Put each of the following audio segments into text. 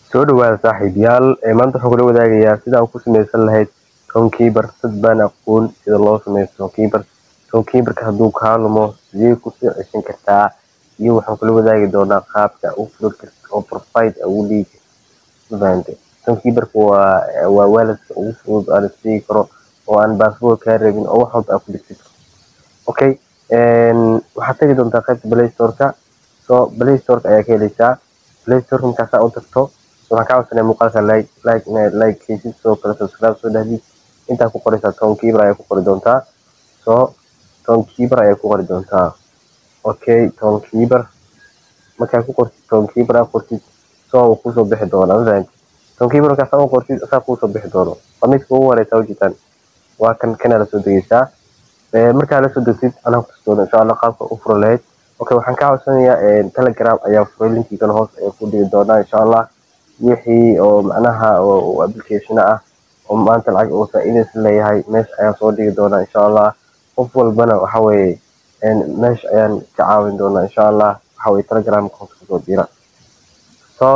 soo dhawaada saaxiibayaal ee maanta waxaan kula wadaagayaa sida aan ku samaysan lahayd townkeeper dad baan aqoon sida loo sameeyo townkeeper townkeeperka hadduu kaa lumo sidee kusoo ceshan kartaa iyo waxaan kula wadaagi doonaa qaabka u furi karta oo profile ugu dhigi mafahante townkeeperka waa waa waaladka ugu fudud aan isdhigi karo oo aan baasboor kaa rabin oo wax walba aad ku dhigtid okay waxaad tagi doontaa qaybta play storeka so play storeka ayaa ka heleysaa play storeka markaasaa u tagto waxaan kaa codsanaya muuqaalka like like inaad like heysid sidoo kale subscribe soo dhahdid intaa ku qoraysaa townkeeper ayaa ku qori doontaa so townkeeper ayaa ku qori doontaa okay townkeeper markaa ku qortid townkeeper aad qortid so uu kusoo bixi doonaa mafahanti townkeeper markaasaa u qortid asaa kusoo bixi doono waa midka ugu horeysa ujeedaan waa kan kana lasoo degeysaa markaa lasoo degtid anaa kutusi doona insha allah qaabka u furo lahayd okay waxaan kaa codsanayaa telegram ayaa furay linkigan hoos ayaa ku dhigi doonaa insha allah wixii oo macnaha oo application ah oo maanta lacag oo faa'iidaysan leeyahay meesha ayaan soo dhigi doonaa insha allah qof walbana waxa weeye meesha ayaan ka caawin doonaa insha allah waxa weye telegramka hoos kusoo dira so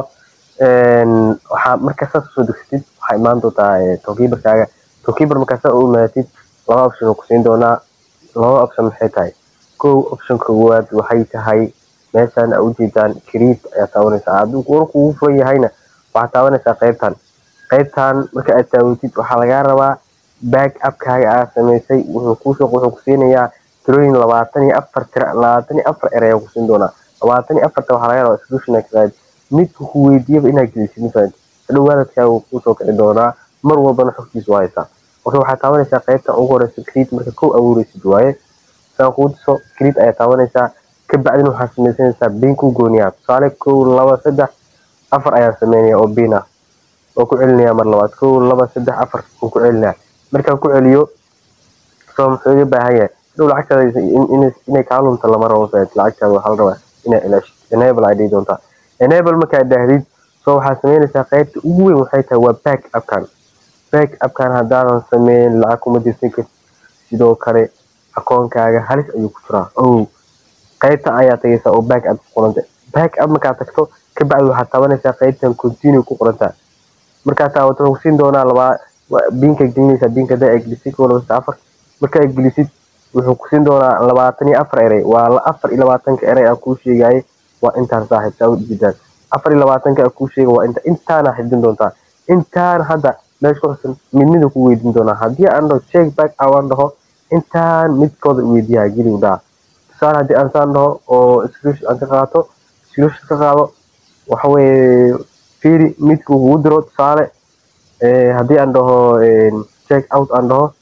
waxaa markaa saas usoo degsatid waxaa imaan doontaa townkeeperkaaga townkeeper markaa saa u imaatid laba option oo kusiin doonaa laba option maxay tahay kow option koowaad waxay tahay meeshaan aa ujeedaan create ayaa taabanaysaa hadduu war kugu furan yahayna waxaad taabanaysaa qaybtan qaybtan marka aad taawatid waxaa lagaa rabaa back upkaaga aad samaysay wuxuu kuusoo wuxuu kusiinayaa tirooyin labaatan iyo afar tira labaatan iyo afar erey ayaa kusiin doonaa labaatan iyo afarta waxaa laga rabaa solution kaad midka ku weydiiyaba inaad gelisid mafahanti hadhow waalidkaaga wuu kuusoo kici doonaa mar walbana xogtiisa waa haysaa marka waxaad taabanaysaa qaybta ugu horeysa create marka kow abuureysid waaye saan kuu tuso create ayaa taabanaysaa kabacdina waxaad samaysanaysaa biin ku gooniyaa tusaale kow laba saddex afar ayaan sameynaya oo biin ah oo ku celinaya mar labaad kow laba saddex afar oo ku celinaya markaan ku celiyo soo muxuu iga baahan yahay hadhow lacagtaada inay kaa lunto lama rabo fahanti lacagtaada waxaa la rabaa inaa ilaashid enable ay dhihi doontaa enable markaad dhahdid soo waxaad sameynaysaa qaybta ugu weyn waxay tahay waa back upkan back upkan haddaadan sameyn lacag kuma dirsan kartid sidoo kale akoonkaaga halis ayuu ku jiraa ow qaybta ayaa tagaysaa oo back up ku qoranta back up markaad tagto kabacdi waxaad taabanaysaa qaybtan continue ku qorantaa markaad taabato wuxuu kusiin doonaa labaa biinka gelinaysaa biinka hadaa ay gelisid kow laba saddex afar marka ay gelisid wuxuu kusiin doonaa labaatan iyo afar erey waa afar iyo labaatanka erey aan kuu sheegayay waa intaan saaxiib saa ujeedaan afar iyo labaatanka aan kuu sheega waa inta intaana xifdin doontaa intaan hadda meesha ku xusan mid mida ku weydiin doonaa haddii aan dhaho check back aan dhaho intaan midkooda weydiiyaa geli dhaha tusaale haddii aan saan dhaho oo screenshot aan ka qaato screenshot ka qaado waxa weeye fiiri midka kugu diro tusaale haddii aan dhaho check out aan dhaho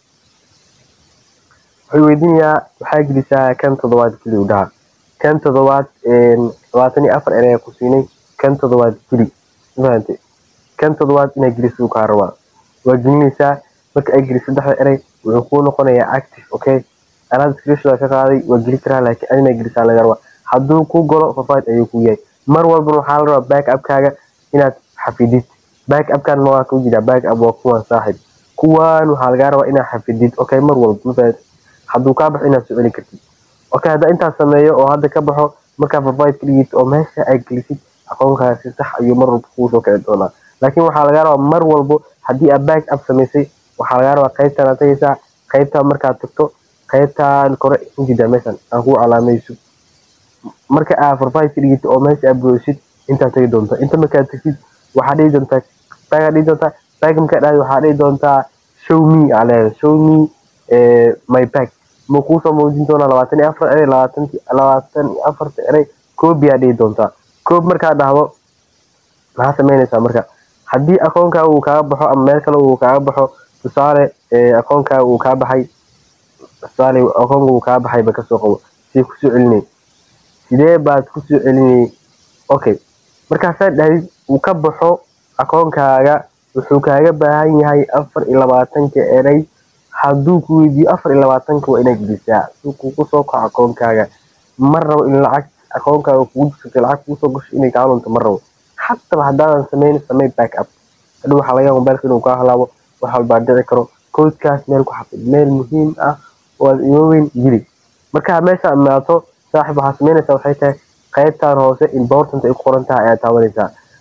wuxuu weydiinayaa waxaa gelisaa kan toddobaad geli dhaha kan toddobaad labaatan iyo afar erey ku siinay kan toddobaad geli mafahante kan toddobaad inaa gelisuu kaa rabaa waa gelinaysaa marka ay geli saddexda erey wuxuu kuu noqonayaa active okay anaad screenshot ka qaaday waa geli karaa laakiin adina gelisaa laga rabaa hadduu ku galo fafaid ayuu ku yahay mar walbana waxaa la rabaa back upkaaga inaad xafidid back upkan ma waa kuu jiraa back up waa kuwan saaxib kuwan waxaa lagaa rabaa inaad xafidid okay mar walba mafahad hadduu kaa baxo inaad soo celin kartid okay hadda intaas sameeyo oo hadda ka baxo markaa fafaid ka dhigid oo meesha ay gelisid aqoonkaga si sax ayuu mar walba kuusoo kici doonaa laakiin waxaa lagaa rabaa mar walbo haddii aad back up samaysay waxaa lagaa rabaa qaybtaan aad tagaysaa qaybtaan markaad tagto qaybtaan kore ujeedaa meeshan aan kugu calaamayso marka aad farfahid ka dhigid oo meesha aad buuxisid intaad tagi doonta inta markaad tagtid waxaa dhihi doontaa bagaad dhihi doontaa bag markaa dhahdi waxaa dhihi doontaa show me aa leedahay show me my bag ma kuusoo muujin doonaa labaatan iyo afar erey labaatan labaatan iyo afarta erey koobi aa dhihi doontaa koob markaad dhahdo maxaa sameynaysaa marka haddii akoonkaaga uu kaaga baxo ama meel kale uu kaaga baxo tusaale akoonkaaga uu kaa baxay tusaale akoonka uu kaa baxay ba kasoo qabo sidee kusoo celinay sidee baad kusoo celinay okay markaasaa dhahdid uu ka baxo akoonkaaga wuxuu kaaga baahan yahay afar iyo labaatanka erey hadduu ku weydiiyo afar iyo labaatanka waa inaad gelisaa si kugu soo kaco akoonkaaga ma rabo in lacag akoonkaaga kugu jirsatay lacag kuusoo gasho inay kaa lunto ma rabo xataba haddaadan sameyn samey back up hadhow waxaa laga mobailka inuu kaa halaabo wax walbaa dhici karo koodkaas meel ku xafid meel muhiim ah oo aad iooweyn geli markaa meesha imaato saaxib waxaa sameynaysaa waxay tahay qaybtan hoose important ay ku qoran tahay ayaa taabanaysaa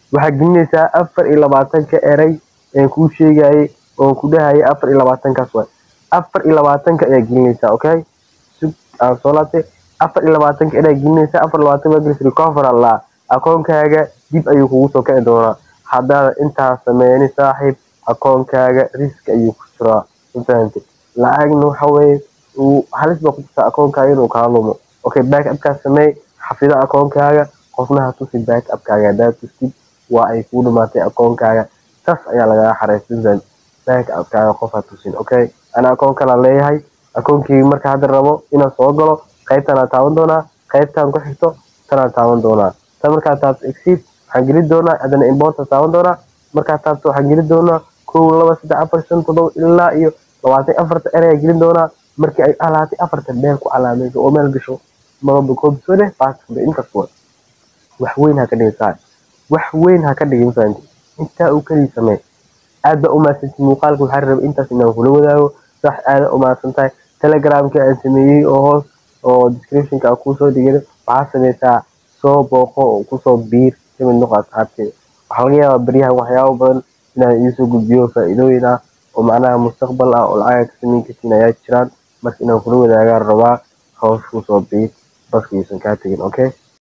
waxaa gelinaysaa afar iyo labaatanka erey een kuu sheegayay oon ku dhahayay afar iyo labaatankaas waay afar iyo labaatanka ayaa gelinaysaa okay sug aan soo laabtay afar iyo labaatanka erey gelinaysaa afar iyo labaatan baa gelis recover allah akoonkaaga dib ayuu kugu soo kici doonaa haddaad intaas sameyni saaxiib akoonkaaga risk ayuu ku jiraa mafahantay lacagna waxa weeye uu halis baa ku jirta akoonkaaga inuu kaa lumo okay back upkaas sameey xafida akoonkaaga qofna ha tusi back upkaaga haddaad tustid waa ay kuu dhamaatay akoonkaaga tas ayaa lagaga xareysan back upkaaga qof ha tusin okay ana akoon kalaan leeyahay akoonkii marka hadda rabo inaan soo galo qaybtanaa taaban doonaa qaybtan ku xigto tanaan taaban doonaa tan markaa taabto exceed waxaan geli doonaa haddana importa taaban doonaa markaa taabto waxaan geli doonaa kow laba saddex afar shan toddoba ilaa iyo labaatan afarta ereyaa gelin doonaa markii ay alaatay afarta meel ku calaamayso oo meel gasho madaba koobsode baasfule intaas way wax weyn ha ka dhigin saa wax weyn ha ka dhigin fahanti intaa uu kelii samee aad baa umahadsantay muuqaalka waxaa rabay intaas inaan kula wadaago sax aada umahadsan tahay telegramka aan sameeyey oo hoos oo descriptionka aan kuusoo dhigay waxaa sameysaa soo booqo oo kusoo biir kamid noqo asxaabteeda waxaa laga yaabaa beryahan waxyaabo badan inaan idinsoo gudbiyo faa-iidooyin ah oo macnaha mustaqbal ah oo lacaga ka sameyn kartiin ayaa jiraan marka inaan kula wadaagaan rabaa hoos kusoo biir baska iisan kaa tegin okay